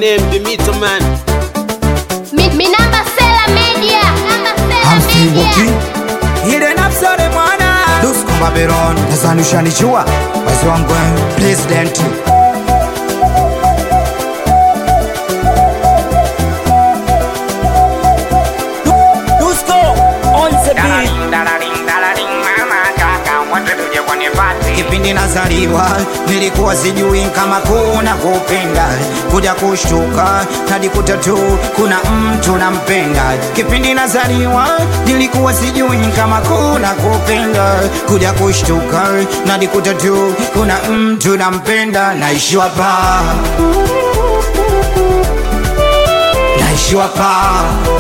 name be Mito Man. Mi, mi namba Sela Media. Namba Sela hamsimbuki Media. ile nafsore mwana dusko babylon nadhani ushanijua wazi wangu president Dusko on the beat. kipindi nazaliwa nilikuwa sijui kama kuna kupenda kuja kushtuka najikuta tu kuna mtu nampenda kipindi nazaliwa nilikuwa sijui kama kuna kupenda kuja kushtuka najikuta tu kuna mtu nampenda naishiwa pa naishiwa pa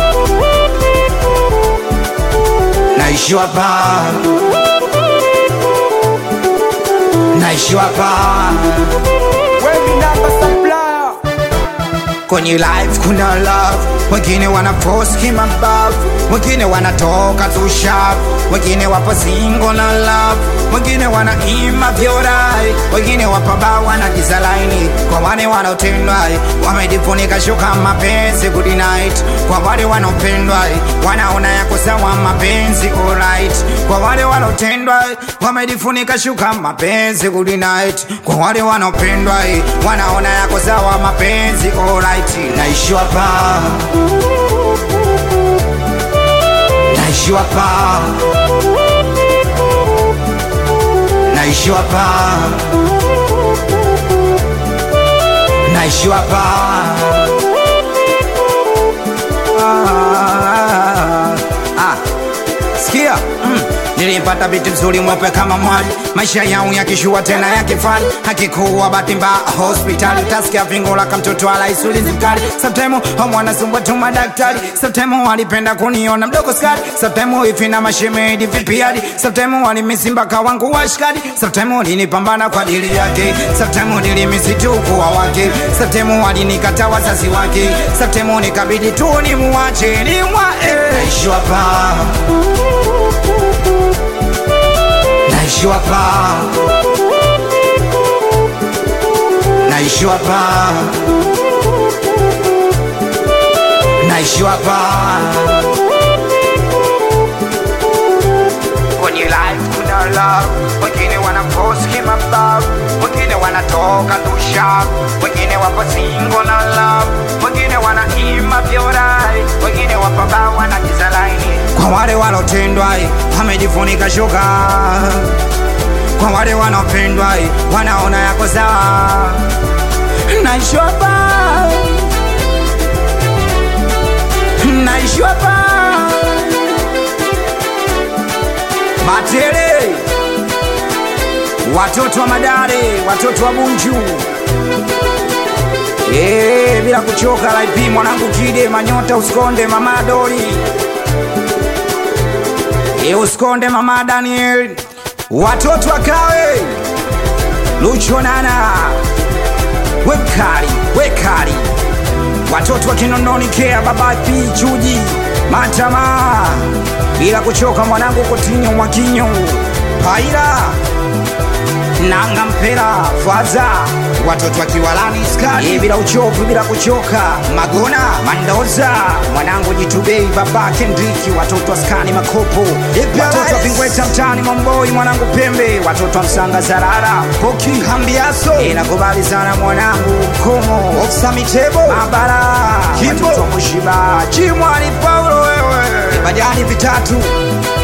naishiwa pa naishiwa pa Wavy number supplier. kwenye life kuna love wengine wana post kimabavu wengine wanatoka tu sharp wengine wapo single na love wengine wanaima vyorai wengine wapaba wanagiza laini kwa wale wanaotendwa wamejifunika shuka mapenzi good night kwa wale wanaopendwa wanaona yako sawa mapenzi alright kwa wale wanaotendwa wamejifunika shuka mapenzi good night kwa wale wanaopendwa wanaona yako sawa mapenzi alright naishiwa pa naishiwa pa naishiwa pa naishiwa pa ah, ah. Sikia mm. Nilimpata binti mzuri mweupe kama mwali, maisha yao yakishua tena yakifani, akikuwa bahati mbaya hospitali, tasikia vingo la kamtoto ala isulizi mkali. Sometimes homo anasumbua tu madaktari, sometimes walipenda kuniona mdogo skari, sometimes hivi na mashemedi vipi hadi, sometimes walimisi mpaka wangu washikadi, sometimes walinipambana kwa ajili yake, sometimes nilimisi tu kuwa wake, sometimes walinikata wazazi wake, sometimes nikabidi tu nimuache nimwae, naishiwa pa naishiwa pa naishiwa pa naishiwa pa kwenye life kuna love wengine wana post kimabavu wengine wanatoka dusha wengine wapo single na love wengine wanaima vyorai wengine wapaba wanagiza laini kwa wale walotendwa wamejifunika shuka kwa wale wanaopendwa wanaona yako sawa naishwa pa naishwa pa Matele, watoto wa Madare, watoto wa Bunju, Eh, bila kuchoka laipi mwanangu Kide Manyota, usikonde mama Dori, Eh, usikonde mama Daniel, watoto wa Kawe, Lucho Nana, Wekali, Wekali, watoto wa Kinondoni Kea, baba P Chuji, Matama, bila kuchoka mwanangu Kotinyo Mwakinyo, Paira nanga mpera faza watoto wa kiwalani skani bila uchovu bila kuchoka magona mandoza mwanangu jitubei baba kendriki watoto wa skani makopo watoto wa pingweta mtani momboi mwanangu pembe watoto wa msanga zarara poki hambiaso inakubali sana mwanangu mkomo ofsa mitebo mabara watoto wa mushiba chimwani paulo wewe bajani vitatu